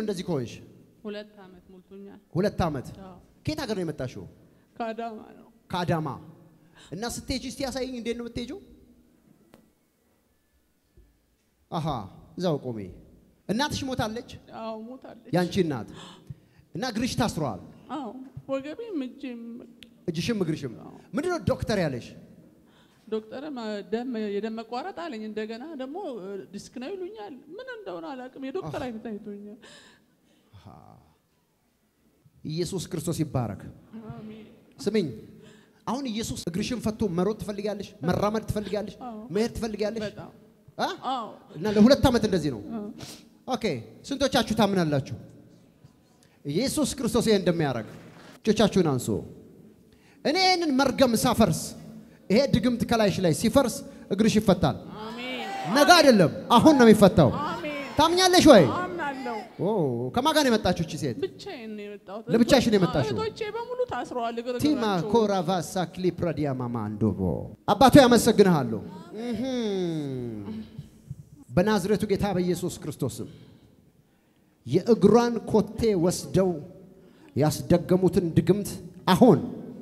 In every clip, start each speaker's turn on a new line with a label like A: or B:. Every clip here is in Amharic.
A: ነው እንደዚህ ከሆንሽ?
B: ሁለት ዓመት ሞልቶኛል።
A: ሁለት ዓመት።
B: አዎ፣
A: ከየት ሀገር ነው የመጣሽው?
B: ከአዳማ ነው።
A: ከአዳማ። እና ስትሄጂ እስቲ ያሳይኝ፣ እንዴት ነው የምትሄጂው? አሃ እዛው ቆሜ። እናትሽ ሞታለች?
B: አዎ ሞታለች።
A: ያንቺ እናት እና እግርሽ ታስሯል፣
B: አዎ ወገቤም እጄም
A: እጅሽም እግርሽም። ምንድነው ዶክተር ያለሽ?
B: ዶክተርም ደም የደም መቋረጥ አለኝ። እንደገና ደግሞ ዲስክ ነው ይሉኛል። ምን እንደሆነ አላውቅም። የዶክተር አይነት አይቶኛል።
A: ኢየሱስ ክርስቶስ ይባረክ።
B: አሜን።
A: ስሚኝ፣ አሁን ኢየሱስ እግርሽን ፈቶ መሮጥ ትፈልጊያለሽ? መራመድ ትፈልጊያለሽ?
B: አዎ።
A: መሄድ ትፈልጊያለሽ?
B: በጣም
A: አ?
B: አዎ
A: እና ለሁለት ዓመት እንደዚህ ነው።
B: አዎ።
A: ኦኬ፣ ስንቶቻችሁ ታምናላችሁ ኢየሱስ ክርስቶስ ይሄን እንደሚያደርግ? እጆቻችሁን አንሱ። እኔ ይህንን መርገም ሳፈርስ ይሄ ድግምት ከላይሽ ላይ ሲፈርስ እግርሽ ይፈታል።
B: አሜን
A: ነገ አይደለም አሁን ነው የሚፈታው።
B: አሜን።
A: ታምኛለሽ ወይ?
B: አምናለሁ።
A: ኦ ከማን ጋር ነው የመጣችሁ እቺ ሴት?
B: ብቻዬን ነው የመጣሁት።
A: ለብቻሽን ነው የመጣሽው?
B: እህቶቼ በሙሉ ታስረዋል። እግር
A: ቲማ
B: እግራቸው።
A: ኮራቫሳ ክሊፕራዲያ ማማ አንዶቦ አባቶ ያመሰግንሃለሁ። በናዝሬቱ ጌታ በኢየሱስ ክርስቶስም የእግሯን ኮቴ ወስደው ያስደገሙትን ድግምት አሁን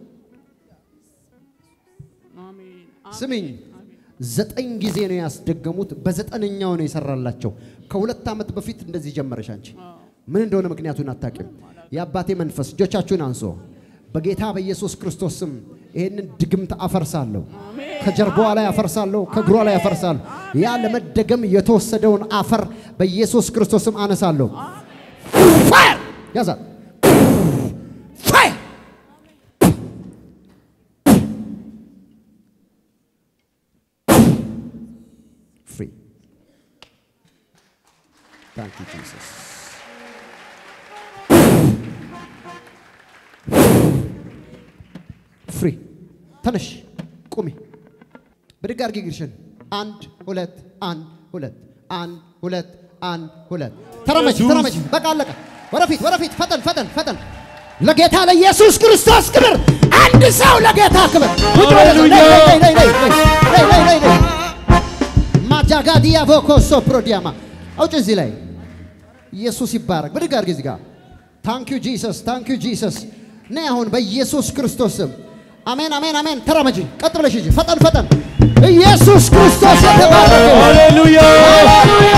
B: አሜን
A: ስሚኝ፣
B: አሜን።
A: ዘጠኝ ጊዜ ነው ያስደገሙት። በዘጠነኛው ነው የሰራላቸው። ከሁለት ዓመት በፊት እንደዚህ ጀመረሽ አንቺ። ምን እንደሆነ ምክንያቱን አታውቂም። የአባቴ መንፈስ እጆቻችሁን አንሶ በጌታ በኢየሱስ ክርስቶስ ስም ይህንን ድግምት አፈርሳለሁ። ከጀርባዋ ላይ አፈርሳለሁ፣ ከእግሯ ላይ አፈርሳለሁ። ያ ለመደገም የተወሰደውን አፈር በኢየሱስ ክርስቶስ ስም አነሳለሁ። ፋየር ያዛት ፋየር ፍሪ ታንክ ዩ ጂሰስ ፍሪ ተነሽ ቁሚ ብድግ አድርጊ እግርሽን አንድ ሁለት አንድ ሁለት አንድ ሁለት አንድ ሁለት ተረመች ተረመች በቃ አለቀ ወደፊት ወደፊት ፈጠን ፈጠን ፈጠን ለጌታ ለኢየሱስ ክርስቶስ ክብር አንድ ሰው ለጌታ ክብር ውጭ ወደዛ። ነይ፣ ነይ፣ ነይ፣ ነይ፣ ነይ፣ ነይ፣ ነይ፣ ነይ፣ ነይ። ማጃጋዲያ ቮኮሶ ፕሮዲያማ አውጭ እዚህ ላይ ኢየሱስ ይባረክ። ብድግ አድርጊ እዚህ ጋር ታንክ ዩ ጂሰስ ታንክ ዩ ጂሰስ። ነይ አሁን በኢየሱስ ክርስቶስ ስም አሜን፣ አሜን፣ አሜን። ተራመጂ፣ ቀጥ ብለሽ ሂጂ፣ ፈጠን ፈጠን። ኢየሱስ ክርስቶስ የተባረከ ይሁን።
C: ሃሌሉያ
A: ሃሌሉያ።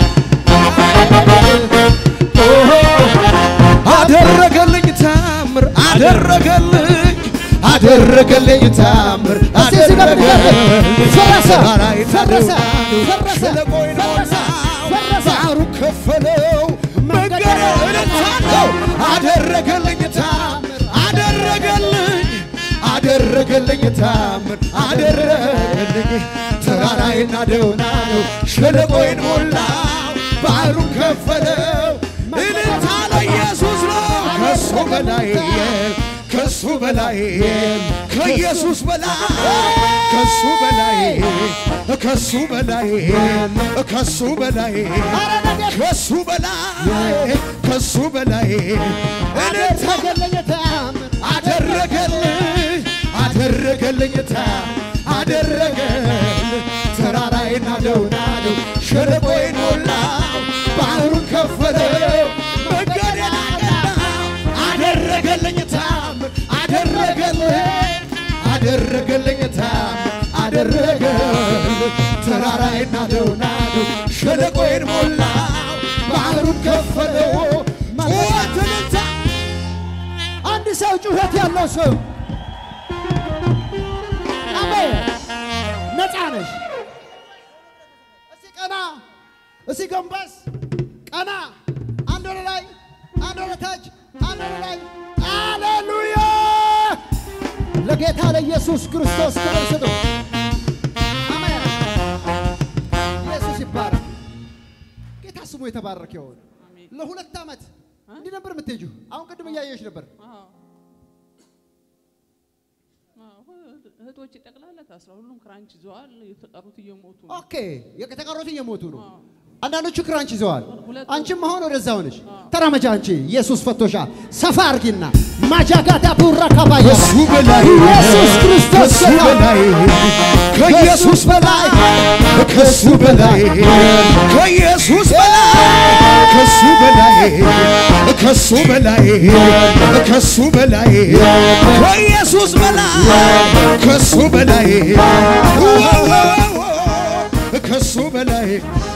C: አደረገልኝ ታምር አደረገልኝ አደረገልኝ ታምር
A: እስቲ እዚህ ጋር ብድግ አድርጊ። ፈረሰ፣
C: ተራራይ
A: ፈረሰ፣
C: ናደው
A: ፈረሰ፣
C: ሸለቆይን
A: ፈረሰ፣
C: ሞላው
A: ፈረሰ።
C: ባህሩ ከፈለው መንገድ እልልታለው አደረገልኝ ታምር አደረገልኝ አደረገልኝ ታምር አደረገልኝ ተራራይን ናደውናለው ሸለቆይን ሞላው ባህሩን ከፈለው እልልታ ለኢየሱስ ነው ከሱ በላይ ከሱ በላይ ከኢየሱስ በላይ ከሱ በላይ ከሱ በላይ ከሱ በላይ ከሱ በላይ ከሱ በላይ እልልታ
A: አደረገልኝ ታምር
C: አደረገልኝ አደረገልኝ ታምር አደረገልኝ ተራራይን ናደው ናደው ሸለቆይን ሞላው ባህሩን ከፈለው መንገዴን አቀናው አደረገልኝ ታምር አደረገልኝ አደረገልኝ ታምር አደረገልኝ ተራራይን ናደው ናደው ሸለቆይን ሞላው ባህሩን ከፈለው ጩኸትንታ
A: አንድ ሰው ጩኸት ያለው ሰው አሜን። ነፃ ነሽ። እስቲ ቀና፣ እስቲ ጎንበስ፣ ቀና። አንድ ወደ ላይ፣ አንድ ወደ ታች፣ አንድ ወደ ላይ። ሃሌሉያ! ለጌታ ለኢየሱስ ክርስቶስ ክብር ስጡ። አሜን። ኢየሱስ ይባረክ። ጌታ ስሙ የተባረከ ይሁን።
B: አሜን።
A: ለሁለት ዓመት እንዲህ ነበር የምትሄጂው። አሁን ቅድም እያየሽ ነበር።
B: አዎ። አዎ፣ እህቶቼ ጠቅላላ ታስረው ሁሉም ክራንች ይዘዋል። የተቀሩት እየሞቱ ነው።
A: ኦኬ የተቀሩት እየሞቱ ነው።
B: አዎ።
A: አንዳንዶቹ ክራንች ይዘዋል።
B: ሁለት-
A: አንቺም አሁን ወደዛ ሆነሽ ተራመጃ። አንቺ ኢየሱስ ፈቶሻል። ሰፋ አርጊና ማጃጋዳ ቡራ ካባያ
C: ከሱ በላይ
A: ኢየሱስ ክርስቶስ
C: ከሱ በላይ ከኢየሱስ በላይ ከሱ በላይ ከኢየሱስ በላይ ከሱ ከሱ በላይ ከሱ በላይ ከሱ በላይ ከኢየሱስ በላይ ከሱ በላይ ከሱ በላይ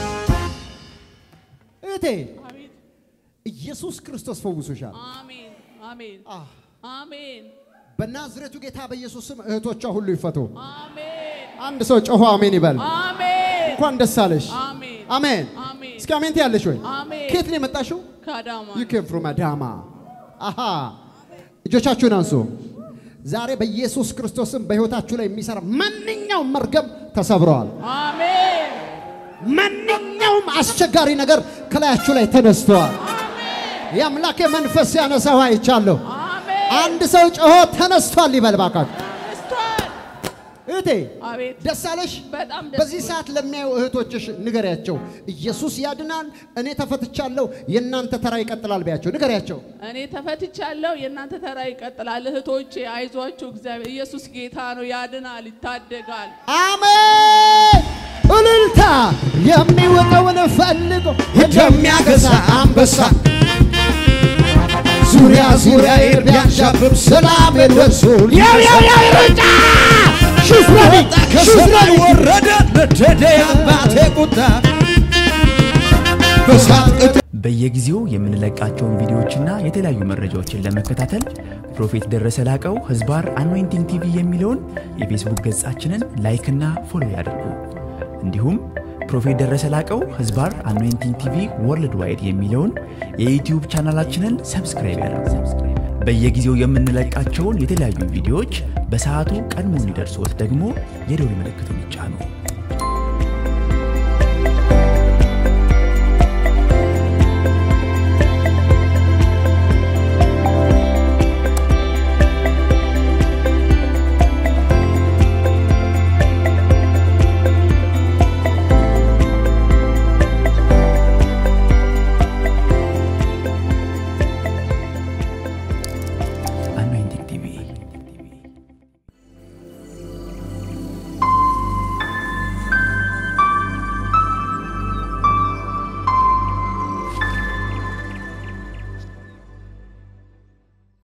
A: እህቴ
B: አቤት
A: ኢየሱስ ክርስቶስ ፈውሶሻል።
B: አሜን አሜን
A: አህ፣
B: አሜን
A: በናዝሬቱ ጌታ በኢየሱስ ስም እህቶቿ ሁሉ ይፈቱ።
B: አሜን
A: አንድ ሰው ጮሆ አሜን ይበል።
B: አሜን
A: እንኳን ደስ አለሽ።
B: አሜን
A: አሜን።
B: አሜን
A: እስኪ አሜን ትያለሽ ወይ?
B: አሜን
A: ከየት ነው የመጣሽው?
B: ከአዳማ
A: ዩ ኬም ፍሮም አዳማ። አሃ እጆቻችሁን አንሱ። ዛሬ በኢየሱስ ክርስቶስም በሕይወታችሁ ላይ የሚሰራ ማንኛውም መርገም ተሰብረዋል።
B: አሜን
A: ማንኛውም አስቸጋሪ ነገር ከላያችሁ ላይ ተነስተዋል። የአምላኬ መንፈስ ያነሳው አይቻለሁ።
B: አሜን
A: አንድ ሰው ጮሆ ተነስቷል ይበል ባካችሁ።
B: ተነስቷል።
A: እህቴ
B: አቤት
A: ደስ አለሽ?
B: በጣም ደስ
A: በዚህ ሰዓት ለሚያዩ እህቶችሽ ንገሪያቸው፣ ኢየሱስ ያድናል፣ እኔ ተፈትቻለሁ፣ የእናንተ ተራ ይቀጥላል ቢያቸው፣ ንገሪያቸው።
B: እኔ ተፈትቻለሁ። የእናንተ ተራ ይቀጥላል። እህቶቼ አይዟችሁ፣ እግዚአብሔር ኢየሱስ ጌታ ነው፣ ያድናል፣ ይታደጋል።
A: አሜን። እልልታ የሚወጣውን ፈልጎ
C: እንደሚያገሳ አንበሳ ዙሪያ ዙሪያ ቢያንዣብብ ሰላም ደርሶ
A: ያው ያው ያው ሩጫ ሹፍ ረዲ
C: ወጣ ከሰማይ ወረደ ነደደ የአባቴ ቁጣ በሳት ቅጥ
D: በየጊዜው የምንለቃቸውን ቪዲዮዎችና የተለያዩ መረጃዎችን ለመከታተል ፕሮፌት ደረሰ ላቀው ህዝባር አኖይንቲንግ ቲቪ የሚለውን የፌስቡክ ገጻችንን ላይክና ፎሎ ያድርጉ። እንዲሁም ፕሮፌት ደረሰ ላቀው ህዝባር አኖይንቲንግ ቲቪ ወርልድ ዋይድ የሚለውን የዩትዩብ ቻናላችንን ሰብስክራይብ ያድርጉ። በየጊዜው የምንለቃቸውን የተለያዩ ቪዲዮዎች በሰዓቱ ቀድሞ እንዲደርሶት ደግሞ የደውል ምልክቱን ይጫኑ።